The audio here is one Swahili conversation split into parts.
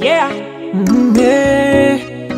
Yeah. Mm, yeah.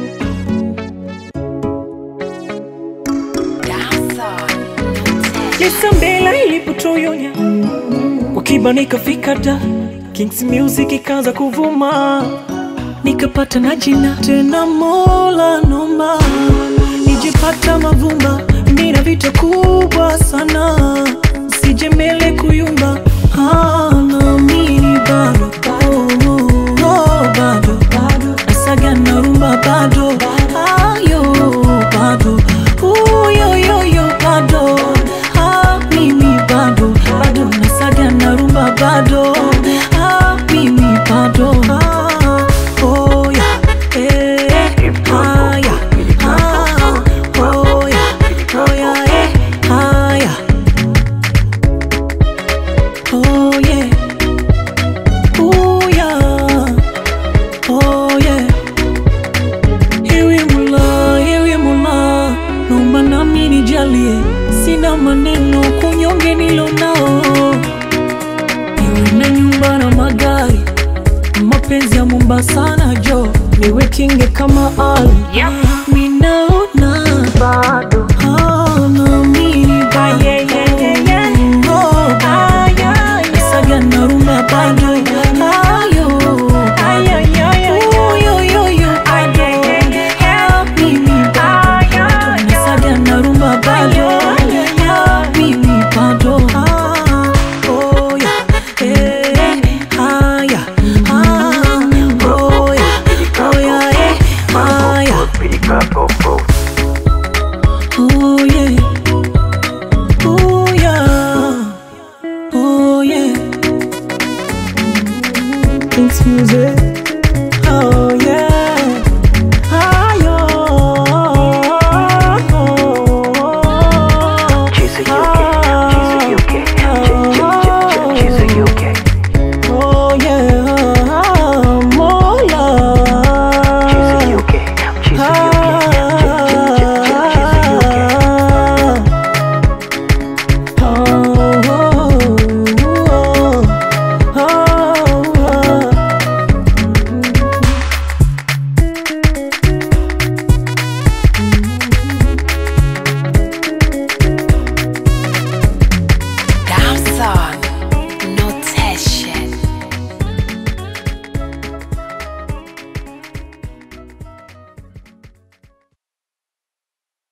Jesa mbela ilipotoyonya kwa kiba nikafika da Kings Music ikaanza kuvuma nikapata na jina tena, Mola nomba nijipata mavumba, nina vita kubwa sana, sijemele kuyumba Ah, naamini bado oh, oh, oh, bado nasaga na rumba bado ayo bado uyoyoyo bado ah, mimi bado bado nasaga na rumba bado ah, mimi bado ah, oh, yeah, eh, ah, yeah, ah, oh, yeah, oh, yeah, eh, ah, yeah. Oh yeah, oh yeah, oh yeah. Ewe Mola, ewe Mola, naomba nami nijalie, sina maneno kunyonge nilo nao, niwe na nyumba na magari, mapenzi ya Mombasa na jo, niwe kinge kama Ali. Yep. Minaona bado naamini bado Oh, bado. Saga na rumba bado Ayo, bado. Uyoyoyo, bado. Ah, mimi bado. Saga na rumba bado Ah, mimi bado Ah, oh, yeah. Eh, ah, yeah. Ah, oh, yeah. Oh, yeah, eh. Ah, yeah. Oh yeah, oh yeah, oh yeah. Kings music, oh